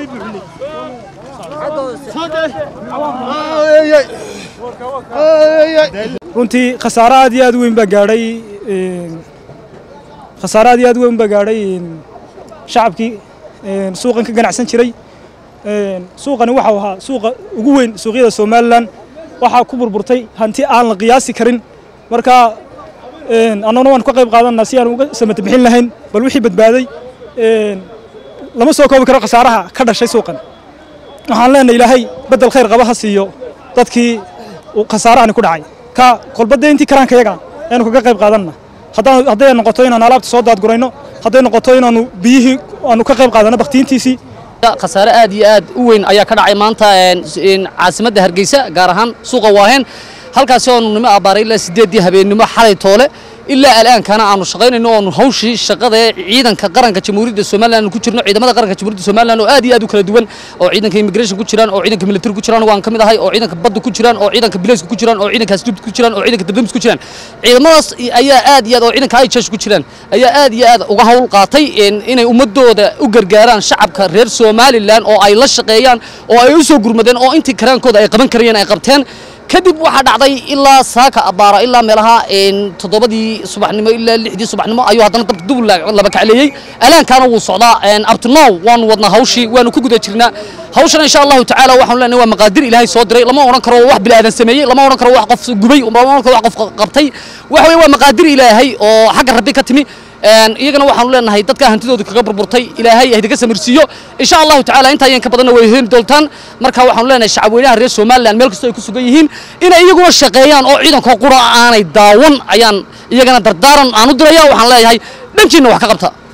runtii khasaare aad iyo aad u weyn baa gaadhay khasaare aad iyo aad u weyn baa gaadhay shacabkii suuqan ka ganacsan jiray suuqani waxau ahaa suuqa ugu weyn suuqyada somalilan waxaa ku burburtay hanti aan la qiyaasi karin marka annaguna waan ka qayb qaadanaa si aan uga samata bixin lahayn bal wixii badbaaday lama soo koobi karo khasaaraha ka dhashay suuqan waxaan leenahay ilaahay beddel khayr qaba ha siiyo dadkii khasaarahani ku dhacay ka kolbadda intii karaanka yaga aynu kaga qayb qaadanna hadday noqoto inaan alaabta soo daadgurayno hadday noqoto inaanu biyihii aanu ka qayb qaadanno bakhtiintiisii khasaare aad iyo aad u weyn ayaa ka dhacay maanta caasimadda hargeysa gaar ahaan suuqa waaheen halkaasi oonu nimo abbaaray ilaa sideeddii habeennimo xalay toole ilaa alaankana aanu shaqaynayno oonu hawshii shaqada ee ciidanka qaranka jamhuuriyadda somalilan ku jirno ciidamada qaranka jamhuuriyadda somalilan oo aad iyo aad u kala duwan oo ciidanka immigration ku jiraan oo ciidanka military ku jiraan waan ka mid ahay oo ciidanka badda ku jiraan oo ciidanka bilayska ku jiraan oo ciidanka asluubta ku jiraan oo ciidanka dabdamis ku jiraan ciidamadaas ayaa aad iyo aad oo ciidanka hijash ku jiraan ayaa aad iyo aad uga hawl qaatay inay ummadooda u gargaaraan shacabka reer somalilan oo ay la shaqeeyaan oo ay u soo gurmadeen oo intii karaankooda ay qaban karayeen ay qabteen kadib waxaa dhacday ilaa saaka abbaara ilaa meelaha toddobadii subaxnimo ilaa lixdii subaxnimo ayuu haddana dabka dub laba kacleeyey alaankaana wuu socdaa abtinow waanu wadnaa hawshii waanu ku guda jirnaa hawshan insha allahu tacaala waxaanu leenahay waa maqaadir ilaahay soo diray lama odhan karo wax bilaadan sameeyey lama odhan karo wax qof gubay lama odhan karo wax qof qabtay waxa weye waa maqaadir ilaahay oo xagga rabbi ka timi iyagana waxaanu leenahay dadka hantidooda kaga burburtay ilaahay ahdiga samirsiiyo insha allahu tacaala intaa yan ka badanna way heli doontaan marka waxaanu leenahay shacabweynaha reer somaliland meel kastoo ay ku sugan yihiin inay iyaguna shaqeeyaan oo ciidankoo qura aanay daawan ayaan iyagana dardaaran aan u diraya waxaan leeyahay dhankiinna wax ka qabta